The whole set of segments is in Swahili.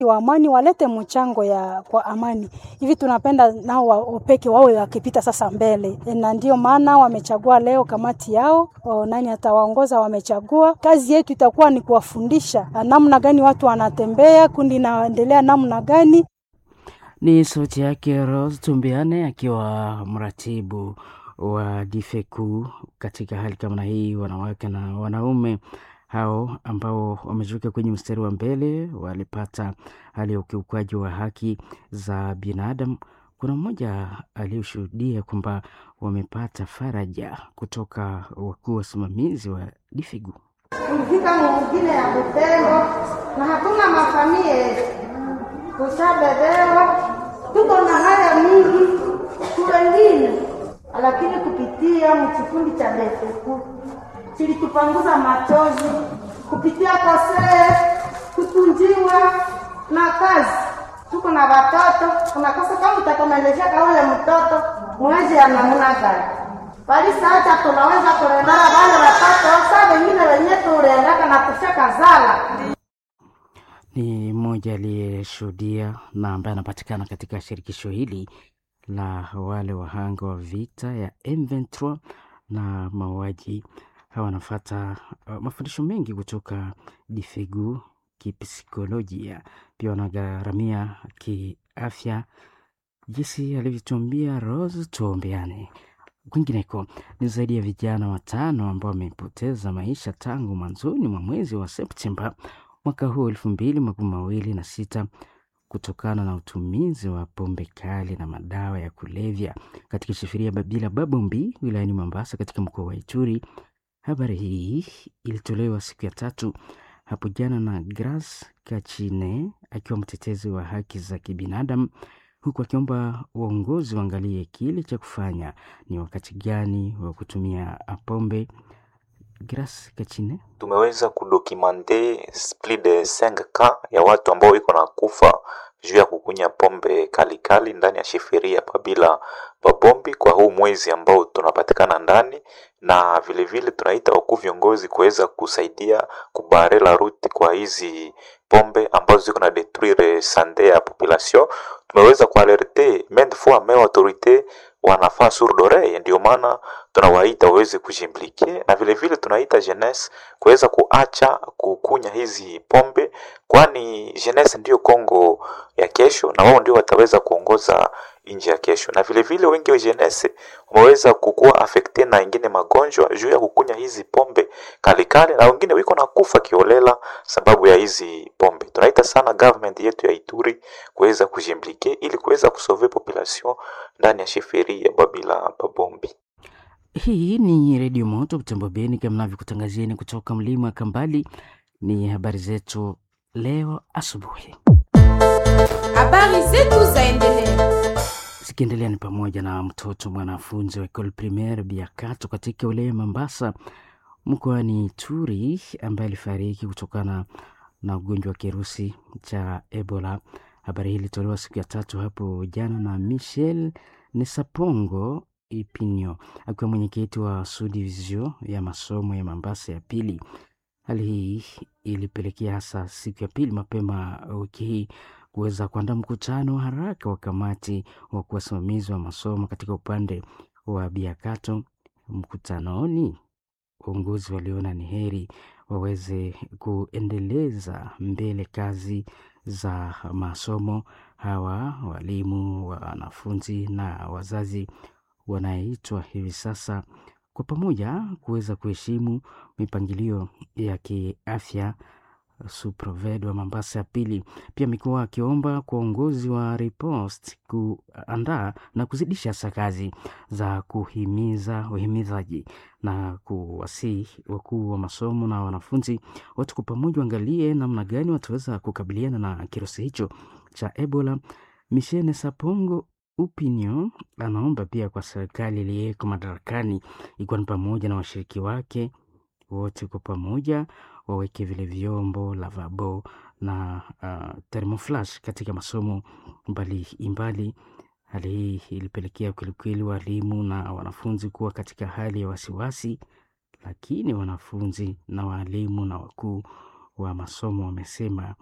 wa amani walete mchango ya kwa amani hivi, tunapenda nao wapeke wawe wakipita sasa mbele, na ndio maana wamechagua leo kamati yao o, nani atawaongoza wamechagua. Kazi yetu itakuwa ni kuwafundisha namna gani watu wanatembea, kundi inaendelea namna gani. Ni sauti yake Rose Tumbiane akiwa mratibu wa Difeku. Katika hali kama hii, wanawake na wanaume hao ambao wamejiweka kwenye mstari wa mbele walipata hali ya ukiukwaji wa haki za binadamu. Kuna mmoja aliyoshuhudia kwamba wamepata faraja kutoka wakuu wasimamizi wa Difegu. Tulifika mwingine ya Butembo na hatuna mafamie kushabebewa, tuko na haya mingi kuwengine, lakini kupitia mkikundi cha Defeku kilitupanguza machozi kupitia kosee kutunjiwa na kazi. Tuko na watoto, unakosa kama utakomeleshaka ule mtoto mwezi ya namna gani? Bali sasa tunaweza kurendana wale watoto sa wengine wenye turendaka na kushaka zala. Ni mmoja aliyeshuhudia na ambaye anapatikana katika shirikisho hili la wale wahanga wa vita ya M23 na mauaji hawa wanafata uh, mafundisho mengi kutoka Difegu kipsikolojia, pia wanagharamia kiafya, jinsi alivyotuambia Rose. Tuombeane. Kwingineko ni zaidi ya vijana watano ambao wamepoteza maisha tangu mwanzoni mwa mwezi wa Septemba mwaka huu elfu mbili makumi mawili na sita kutokana na utumizi wa pombe kali na madawa ya kulevya katika shifiria Babila Babombi wilayani Mombasa katika mkoa wa Ituri. Habari hii ilitolewa siku ya tatu hapo jana na Grace Kachine akiwa mtetezi wa haki za kibinadamu, huku akiomba uongozi waangalie kile cha kufanya ni wakati gani wa kutumia pombe. Grace Kachine: tumeweza kudokimante plus de 5 cas ya watu ambao iko na kufa juu ya kukunya pombe kalikali kali ndani ya shifiria Babila Babombi kwa huu mwezi ambao tunapatikana ndani, na vilevile vile tunaita wakuu viongozi kuweza kusaidia kubare la ruti kwa hizi pombe ambazo ziko na detruire sante ya population. Tumeweza kualerte maintes fois mais autorite wanafaa sourde oreille, ndio maana tunawaita waweze kujimplike, na vile vile tunaita jeunesse kuweza kuacha kukunya hizi pombe, kwani jeunesse ndio Kongo ya kesho, na wao ndio wataweza kuongoza nchi ya kesho. Na vile vile wengi wa jeunesse wameweza kukuwa affecte na ingine magonjwa juu ya kukunya hizi pombe kalikali, na wengine wiko na kufa kiolela sababu ya hizi pombe. Tunaita sana government yetu ya Ituri kuweza kujimplike ili kuweza kusauve population ndani ya sheferi ya Babila Babombi. Hii ni Redio Moto Butembo Beni, kama navyokutangazieni kutoka mlima wa Kambali. Ni habari zetu leo asubuhi. Habari zetu zaendelea zikiendelea ni pamoja na mtoto mwanafunzi wa ekole primaire Biakato katika wilaya Mombasa mkoani Ituri ambaye alifariki kutokana na ugonjwa wa kirusi cha Ebola. Habari hii ilitolewa siku ya tatu hapo jana na Michel Nesapongo Ipinyo akiwa mwenyekiti wa subdivision ya masomo ya Mombasa ya pili. Hali hii ilipelekea hasa siku ya pili mapema wiki hii kuweza kuandaa mkutano wa haraka wa kamati wa kuwasimamizi wa masomo katika upande wa Biakato. Mkutanoni, uongozi waliona ni heri waweze kuendeleza mbele kazi za masomo. Hawa walimu, wanafunzi na wazazi wanaitwa hivi sasa kwa pamoja kuweza kuheshimu mipangilio ya kiafya. Suproved wa Mombasa ya pili pia amekuwa akiomba kwa uongozi wa Ripost kuandaa na kuzidisha hasa kazi za kuhimiza uhimizaji na kuwasihi wakuu wa masomo na wanafunzi wote kwa pamoja waangalie namna gani wataweza kukabiliana na kirusi hicho cha Ebola. Michene Sapongo Upinyo anaomba pia kwa serikali iliyeko madarakani ikiwa ni pamoja na washiriki wake wote kwa pamoja waweke vile vyombo lavabo na uh, thermoflash katika masomo mbalimbali. Hali hii ilipelekea kwelikweli walimu na wanafunzi kuwa katika hali ya wasiwasi, lakini wanafunzi na walimu na wakuu wa masomo wamesema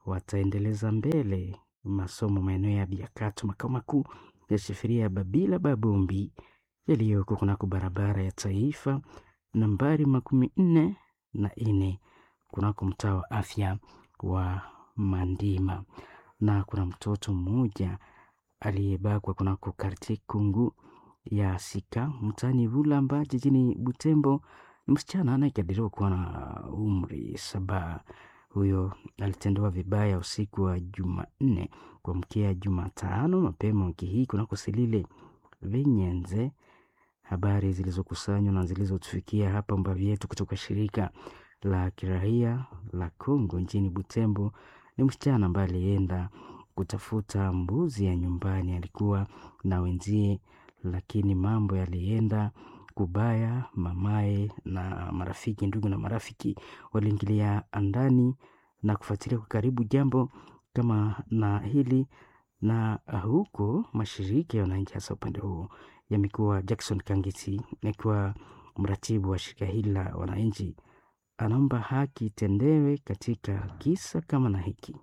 wataendeleza mbele masomo maeneo ya Biakato, makao makuu ya shifiria ya Babila Babombi yaliyoko kunako barabara ya taifa nambari makumi nne na nne kunako mtaa wa afya wa Mandima, na kuna mtoto mmoja aliyebakwa kunako kartie Kungu ya Sika mtaani Vulamba jijini Butembo. Ni msichana anayekadiriwa kuwa na umri saba. Huyo alitendewa vibaya usiku wa Jumanne kuamkia Jumatano mapema wiki hii kunako Silile Vinyenze. Habari zilizokusanywa na zilizotufikia hapa mbavi yetu kutoka shirika la kirahia la Kongo nchini Butembo ni msichana ambaye alienda kutafuta mbuzi ya nyumbani, alikuwa na wenzie, lakini mambo yalienda kubaya. Mamaye na marafiki, ndugu na marafiki waliingilia ndani na kufuatilia kwa karibu jambo kama na hili, na huko mashirika ya wananchi hasa upande huo yamekuwa. Jackson Kangiti akiwa mratibu wa shirika hili la wananchi anaomba haki itendewe katika kisa kama na hiki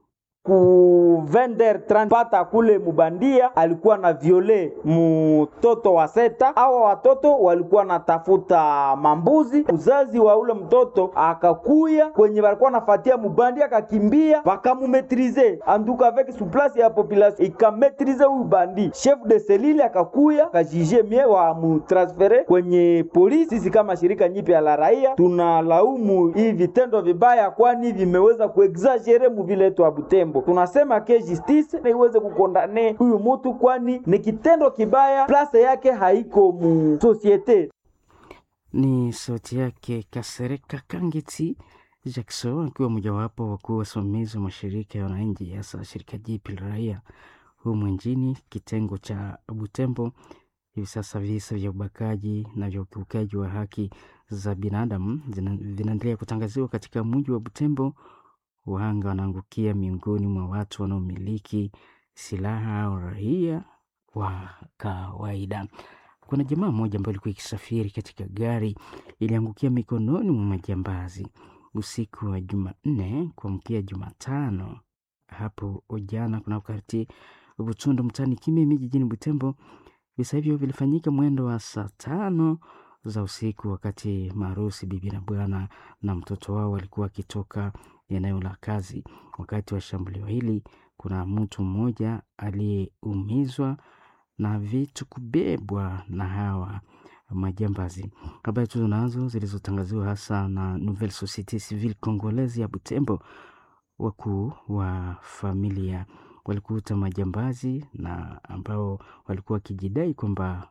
ku vender pata kule mubandia alikuwa na viole mtoto wa seta. Hawa watoto walikuwa natafuta mambuzi, uzazi wa ule mtoto akakuya kwenye walikuwa nafatia mubandia, akakimbia wakamumetrize anduka avec souplesse ya population ikametrize huyu bandi. Chef de selile akakuya akajije mie wa mutransfere kwenye polisi. Sisi kama shirika nyipya la raia tunalaumu hii vitendo vibaya, kwani vimeweza kuexagere muviletu wa Butembo tunasema ke justice na iweze kukondane huyu mutu, kwani ni kitendo kibaya, place yake haiko mu societe. Ni sauti yake Kasereka Kangeti Jackson akiwa mojawapo wakuu wasimamizi wa mashirika ya wananchi, hasa shirika jipi la raia humu nchini kitengo cha Butembo. Hivi sasa visa vya ubakaji na vya ukiukaji wa haki za binadamu vinaendelea kutangaziwa katika mji wa Butembo. Wahanga wanaangukia miongoni mwa watu wanaomiliki silaha au raia wa kawaida. Kuna jamaa mmoja ambayo ilikuwa ikisafiri katika gari iliangukia mikononi mwa majambazi usiku wa Jumanne kuamkia Jumatano hapo jana kunako kartie Butundu mtaani Kimimi jijini Butembo. Visa hivyo vilifanyika mwendo wa saa tano za usiku, wakati maharusi bibi na bwana na mtoto wao walikuwa wakitoka eneo la kazi. Wakati wa shambulio hili, kuna mtu mmoja aliyeumizwa na vitu kubebwa na hawa majambazi. Habari tuzo nazo zilizotangaziwa hasa na Nouvelle Societe Civile Congolaise ya Butembo, wakuu wa familia walikuta majambazi na ambao walikuwa wakijidai kwamba